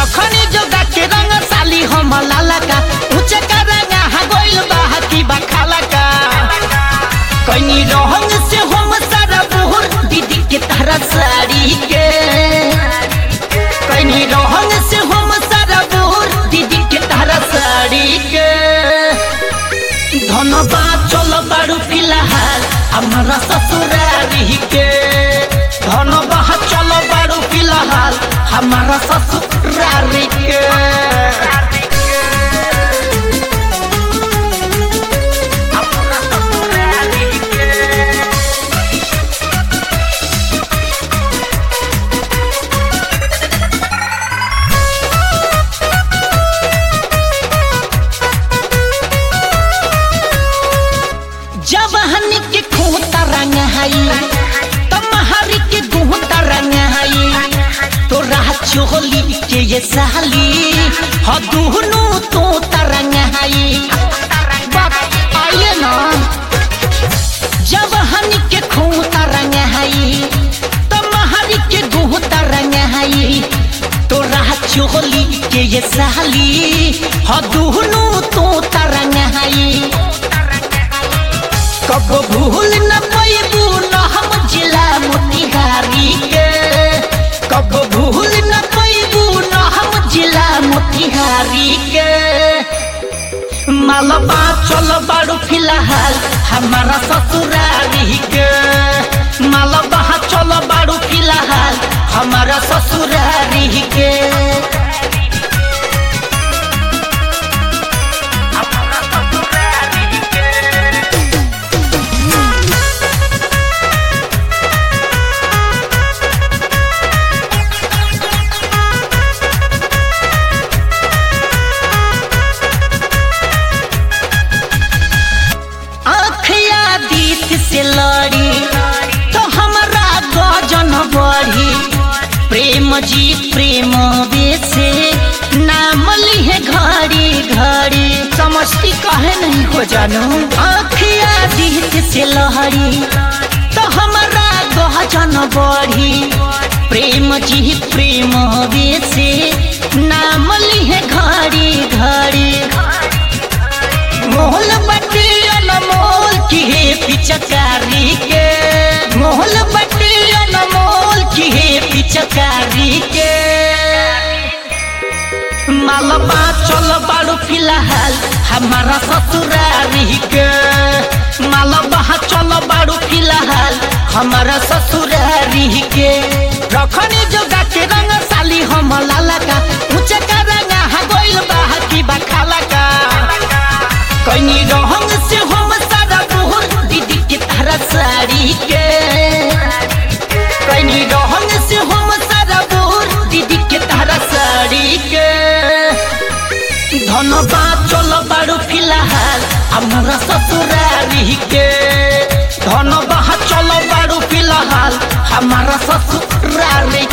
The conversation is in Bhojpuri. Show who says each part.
Speaker 1: रखनी जोगा के रंग साली हम लाला का ऊंचे का रंगा हा गोइल बाहा की बखाला का कनी रहंग से हम सारा बुहर दीदी के तारा साड़ी के कनी रहंग से हम सारा बुहर दीदी के तारा साड़ी के धनबाद चल बारू फिलहाल हमारा ससुरारी के धनबाद चल बारू फिलहाल हमारा ससुरारी के जब हनी के खूंता रंग हई तमहरी के गुहता रंग हई तो राह चोली के ये साली ह दुहनु तो तरंग हई बात आइए ना जब हनी के खूंता रंग हई तमहरी के गुहता रंग हई तो राह चोली के ये साली ह दुहनु तो तरंग हई कब भूल न पैबू न हम जिला मोतिहारी के कब भूल न पैबू न हम जिला मोतिहारी के मालबा चल बारू फिलहाल हमारा ससुरारी के मालबा चल बारू फिलहाल हमारा ससुरारी के आँखिया दीत से लड़ी तो हमरा गजन बढ़ी प्रेम जी प्रेम बेसे नाम लिहे घड़ी घड़ी समझती कहे नहीं हो जानू आँखिया दीत से लहरी तो हमरा गजन बढ़ी प्रेम जी प्रेम बेसे नाम लिहे घड़ी घड़ी मोहल बटी अनमोल की है पिचकारी के मोहल बटी अनमोल की है पिचकारी के मालबा चल बारू फिलहाल हमारा ससुरारी के मालबा चल बारू फिलहाल हमारा ससुरारी के रखनी जोगा के रंग साली हम लाला का ऊंचे का रंगा हा गोइल बाहा की बखाला का कनी रहंग से हम सारा बुहर दीदी के तारा साड़ी के कनी रहंग से हम सारा बुहर दीदी के तारा साड़ी के धनबाद चल बारू फिलहाल हमारा ससुरारी के धनबाद चल बारू फिलहाल हमारा ससुरारी